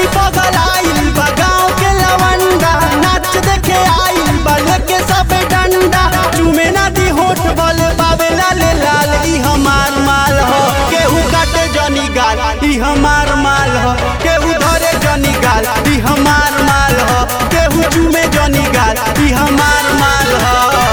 पगल आइल बा गाँव के लवंडा नाच देखे आइल बा लेके सब डंडा चुमे ना दी होठ बल बाबे लाले लाल ई हमार माल हो केहू काटे जनी गाल ई हमार माल हो केहू धरे जनी गाल ई हमार माल हो केहू चुमे जनी गाल ई हमार माल हो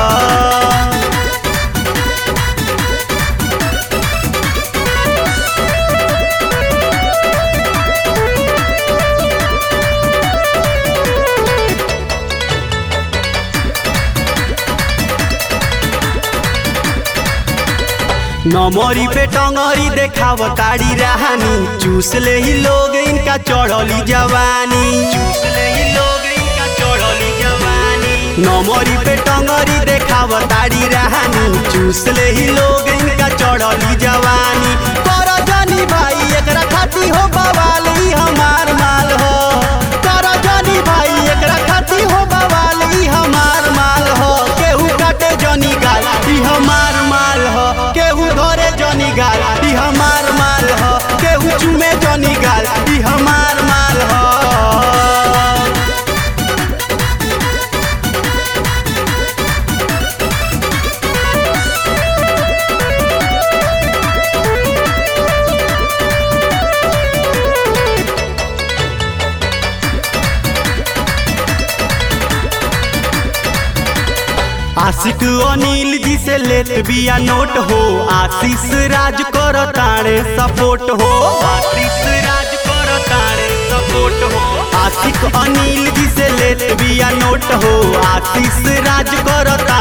नमरी पे टंगरी देखाव ताड़ी रहानी चूस ले ही लोग इनका चढ़ली जवानी चूस ले ही लोग इनका चढ़ली जवानी नमरी पे टंगरी देखाव ताड़ी रहानी चूस ले ही लोग इनका चढ़ली जवानी कर जानी भाई एकरा खाती हो बवाल ई हमार माल हो कर जानी भाई एकरा खाती हो बवाल ई हमार माल हो केहू काटे जनी गाल ई हमार माल हो केहू धरे जनी गाल ई हमार माल हो केहू चुमे जनी गाल ई हमार माल हो आशिक अनिल जी से लेत बिया नोट हो आशीष राज कर ताणे सपोर्ट हो आशीष राज कर ताणे सपोर्ट हो आशिक अनिल जी से लेत बिया नोट हो आशीष राज कर